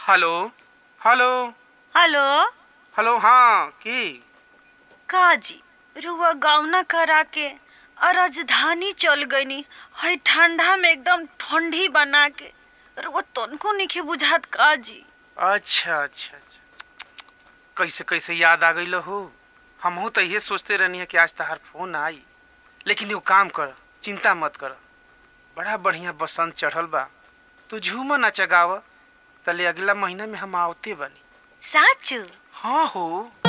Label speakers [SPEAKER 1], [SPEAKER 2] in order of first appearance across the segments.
[SPEAKER 1] hello hello
[SPEAKER 2] hello
[SPEAKER 1] hello हाँ की
[SPEAKER 2] काजी रुआ गावना करा के और राजधानी चल गईनी हई ठंडा में एकदम ठंडी बना के रुआ तनको निखे बुझात काजी
[SPEAKER 1] अच्छा अच्छा अच्छा कैसे कैसे याद आ गई हो हमहू तो ये सोचते रहनी है कि आज तहार फोन आई लेकिन एगो काम कर चिंता मत कर बड़ा बढ़िया बसंत चढ़ल बा तू झूम न चगाव तले अगला महीना में हम आवते बनी
[SPEAKER 2] साचू
[SPEAKER 1] हाँ हो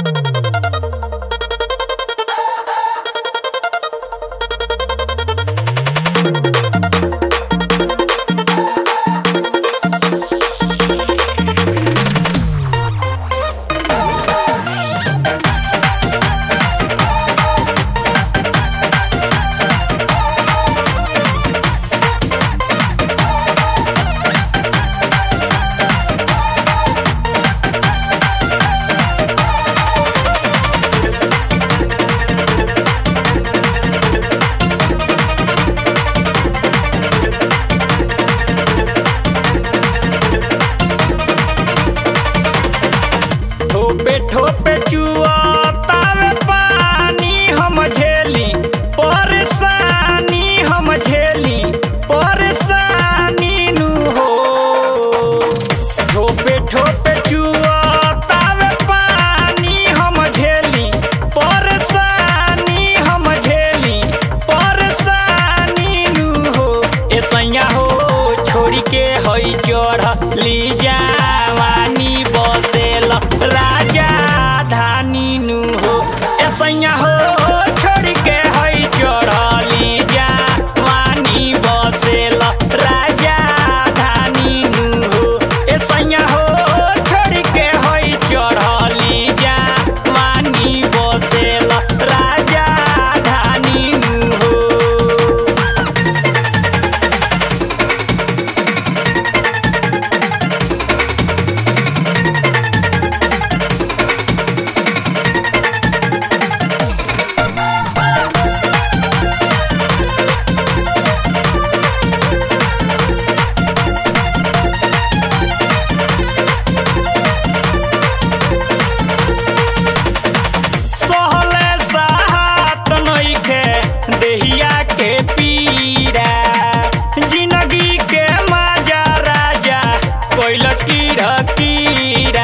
[SPEAKER 3] ठोपे ठोपे चुआतावे पानी हम झेली परेशानी हम झेली परेशानी नु हो ठोपे ठोपे चुआतावे पानी हम झेली परेशानी हम झेली परेशानी नु हो ए सैया हो छोड़ी के हई चढ़ ली जवानी बसेल राजा धानी नु हो ए सैया हो छोड़ी के हई चढ़ली जवानी बसेल राजा धानी नु हो ए सैया हो छोड़ी के हई चढ़ली जवानी बसेल राजा धानी नु हो सहले साहत नइखे देहिया के पीरा जिंदगी के मजा राजा कोइल कीरा कीरा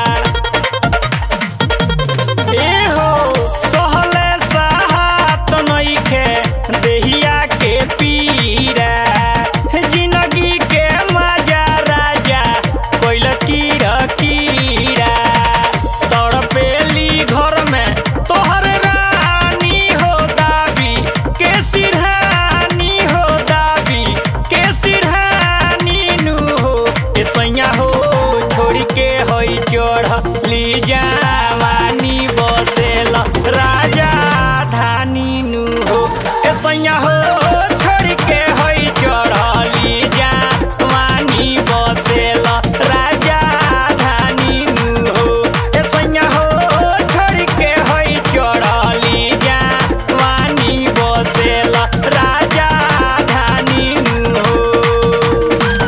[SPEAKER 3] ए हो सहले साहत नइखे देहिया के पीरा जिंदगी के मजा राजा कोइल कीरा कीरा तड़पेली घर में तोहर रानी हो दाबी के सिरहानी हो दाबी के सिरहानी नु हो ए सैया हो छोड़ी के हई चढ़ ली जवानी बसेल राजा धानी नु हो ए सैया हो छोड़ी के हई चढ़ली जवानी बसेल राजा धानी नु हो ए सैया हो छोड़ी के हई चढ़ली जवानी बसेल राजा धानी नु हो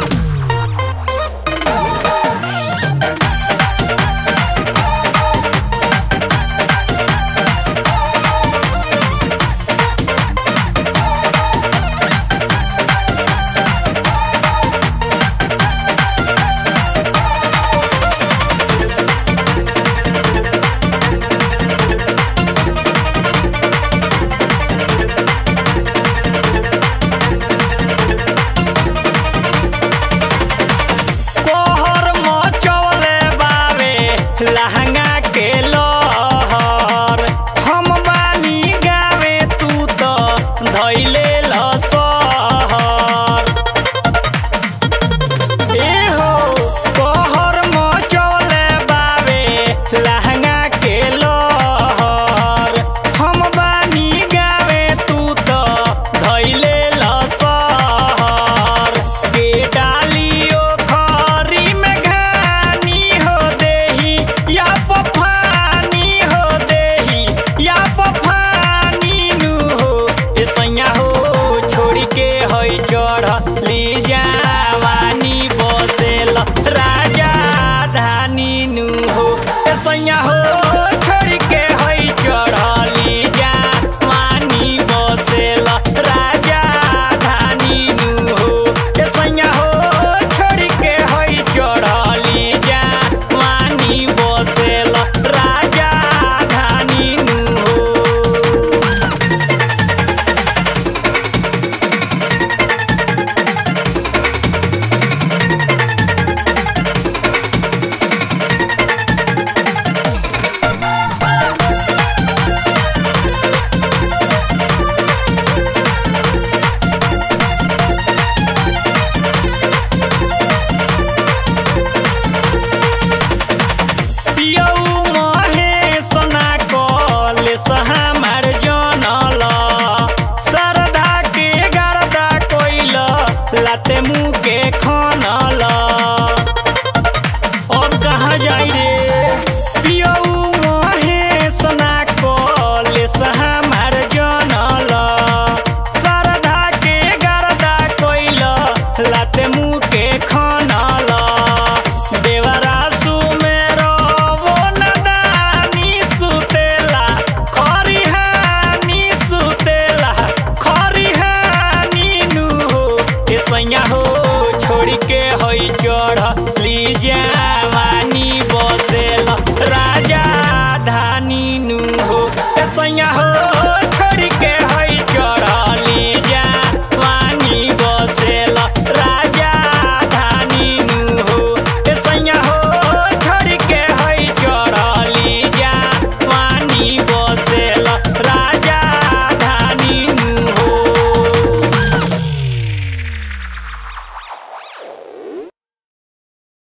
[SPEAKER 3] कोहर मचवले बावे लहंगा के लहर हम बानी गावे तू तो धैले